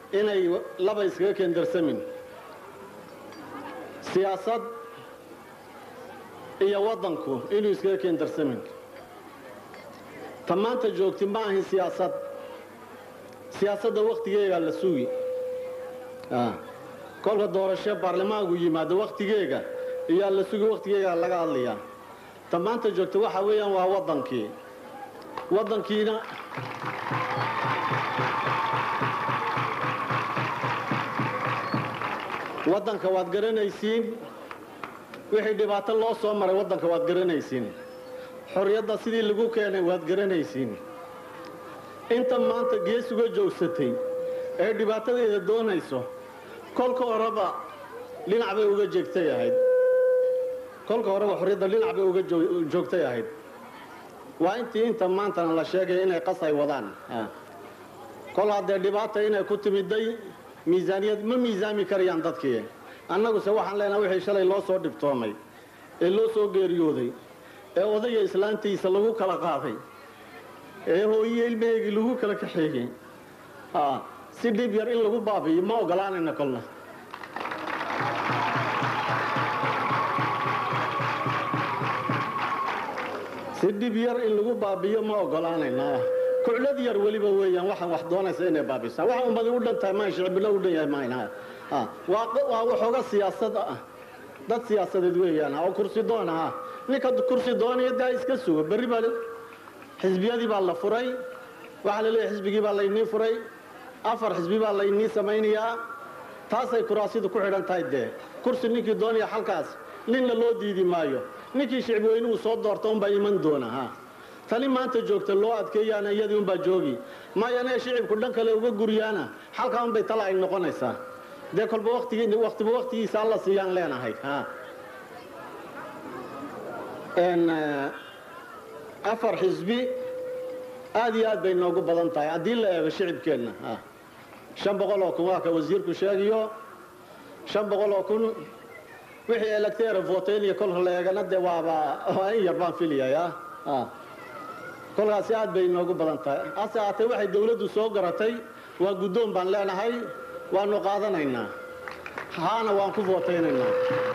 inay laba iskaga keendarsamin siyaasad iyo waddanku inuu iskaga keendarsamin ta maanta joogti ma ahin siyaasad siyaasadda wakhtigeegaa la sugi kolka doorasho baarlamaanku yimaado wakhtigeega iyaa la sugi wakhtigeegaa laga hadlayaa ta maanta joogta waxa weeyaan waa waddankii waddankiina waddanka waad garanaysiin wixii dhibaato loo soo maray waddanka waad garanaysiin xorriyadda sidii lagu keenay waad garanaysiin inta maanta geesuga joogsatay ee dhibaatadeeda doonayso kolka horeba dhinac bay uga jeegtay ahayd kolka horeba xorriyadda dhinac bay uga joogtay ahayd waa intii inta maantana la sheegaya inay qasay wadaan kol haddee dhibaata inay ku timiday miisaaniyad ma miisaami karayaan dadkii annaguse waxaan leenaha wixii shalay loo soo dhibtoomay ee loo soo geeriyooday ee odaya islaantiisa lagu kala qaaday ee hooyiye ilmaheygii lagu kala kaxeeyey si dhib yar in lagu baabi'iyo ma ogolaanayna kolna si dhib yar in lagu baabi'iyo ma ogolaanayna kuclad yar weliba weeyaan waxaan wax doonaysa inay baabisaan waxa ummadi u dhan tahay maan shicibilo u dhan yahay mayna waa waxooga siyaasad ah dad siyaasadeed weeyaan oo kursi doon ah ninka kursi doonaya daa iska sugo berri baa xisbiyadii baa la furay waxaa la leeyahay xisbigii baa laynii furay afar xisbi baa laynii samaynayaa taasay kuraasidu ku xidhan tahay dee kursi ninkii doonaya halkaas ninna loo diidi maayo ninkii shicib weynuhu soo doorta unbaa iman doona ha tani maanta joogta loo adkeeyaana iyadii unbaa joogi maayane shicibku dhan kale uga guriyaana halkaa unbay tala ay noqonaysaa dee kolba watiga waktiba waktigiisa alla siiyaan leenahay afar xisbi aad iyo aad bay noogu badan tahay haddii la eego shicibkeenna shan boqol oo kun waa ka wasiirku sheegiyo shan boqol oo kun wixii electera voteen iyo kolka la eegana dee waaba waa in yar baan filayaya kolkaasi aad bay noogu badan tahay hase haatee waxay dawladdu soo garatay waa guddoon baan leenahay waanu qaadanaynaa haana waan ku vootaynaynaa